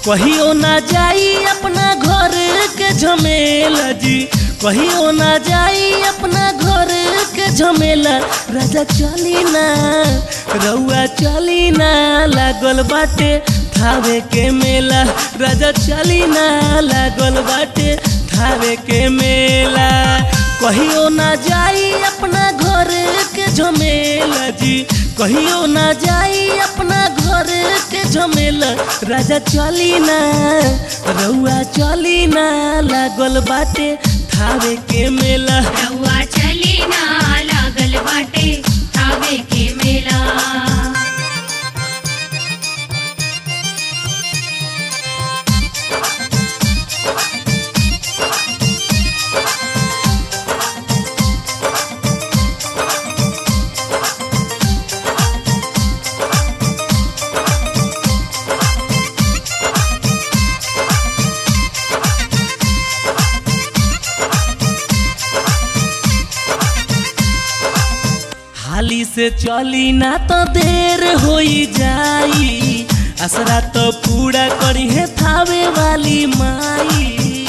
कहियो ना जाई अपना घर के झमेला जी कहियो ना जाई अपना घर के झमेला राजा चली ना रउआ चली ना लागल बाटे थावे के मेला राजा चली ना लागल बाटे थावे के मेला कहियो ना जाई अपना घर के झमेला जी कहियो ना जाई अपना घर के झमेला राजा चली ना रउआ चली ना लागल बाटे थावे के मेला रउआ चली ना लागल बाटे थावे के मेला हाली से चली ना तो देर होई जाई असरा तो पूरा करी है थावे वाली माई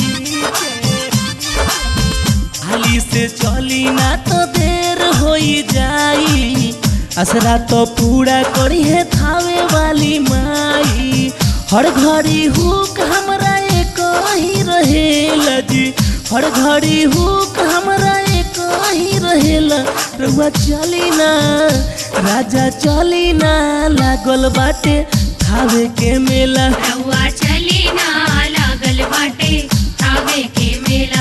हाली से चली ना तो देर होई जाई असरा तो पूरा करी है थावे वाली माई हर घड़ी हुक हमरा एक ही रहेला जी हर घड़ी हुक हमरा एक ही रहेला रउआ चली ना राजा चली ना लागल बाटे थावे के मेला रउआ चली ना लागल बाटे थावे के मेला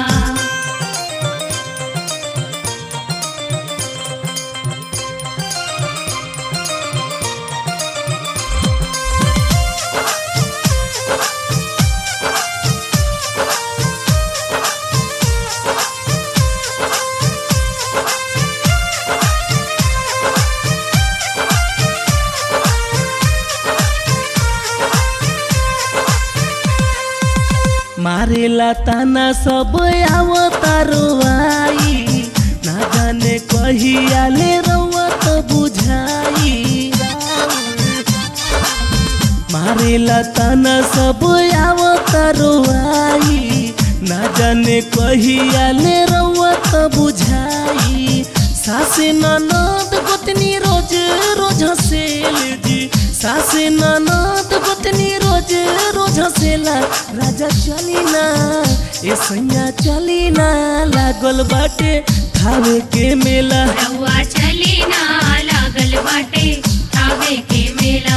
मारेला ताना सब आवतारो आई ना जाने कहिया ले रउआ तो बुझाई मारेला ताना सब आवतारो आई ना जाने कहिया ले रउआ तो बुझाई सासे ननद गोतनी रोज रोज हसेल जी सासे ननद गोतनी रोज रोज हसेला राजा चली ना ए सैया चली ना लागल बाटे थावे के मेला रउआ चली ना लागल बाटे थावे के मेला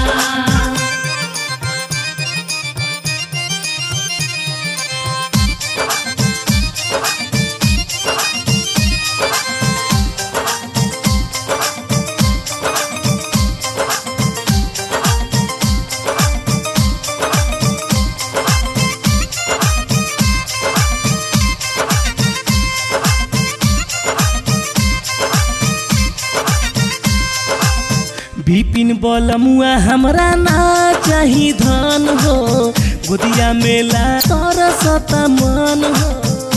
बिपिन बलमुआ हमरा ना चाही धन हो गोदिया मेला तरसत मन हो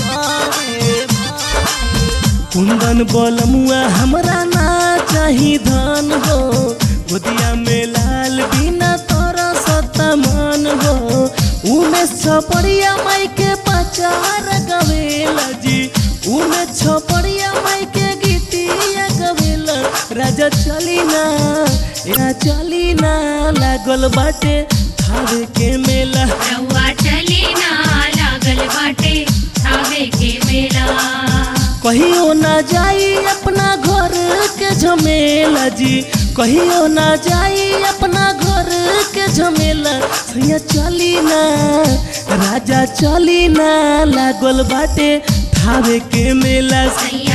कुंदन बलमुआ हमरा ना चाही धन हो गोदिया में लाल बिना तरसत मन हो उमे छपड़िया माई के पचार गवेला जी उमे छपड़िया माई के गीतिया गवेला राजा चली ना या चली ना लागल बाटे थावे के मेला रउआ चली ना लागल बाटे थावे के मेला कहियो ना जाई अपना घर के झमेला जी कहियो ना जाई अपना घर के झमेला सैया चली ना राजा चली ना लागल बाटे थावे के मेला सैया